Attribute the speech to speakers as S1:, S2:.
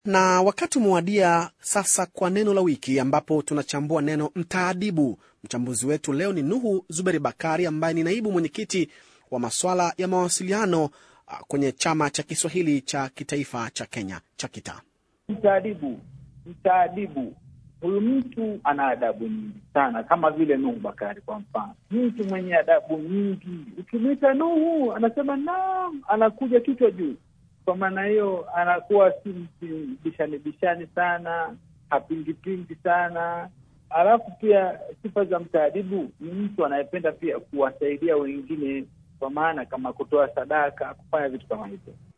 S1: Na wakati umewadia sasa kwa neno la wiki, ambapo tunachambua neno mtaadibu. Mchambuzi wetu leo ni Nuhu Zuberi Bakari, ambaye ni naibu mwenyekiti wa maswala ya mawasiliano kwenye chama cha Kiswahili cha kitaifa cha Kenya cha KITA.
S2: Mtaadibu, mtaadibu huyu mtu ana adabu nyingi sana, kama vile Nuhu Bakari kwa mfano, mtu mwenye adabu nyingi. Ukimwita Nuhu anasema naam, anakuja kichwa juu. Kwa maana hiyo anakuwa si mtu bishani bishani sana, hapingipingi sana. Alafu pia sifa za mtaadibu ni mtu anayependa pia kuwasaidia wengine, kwa maana kama kutoa sadaka, kufanya vitu kama hivyo.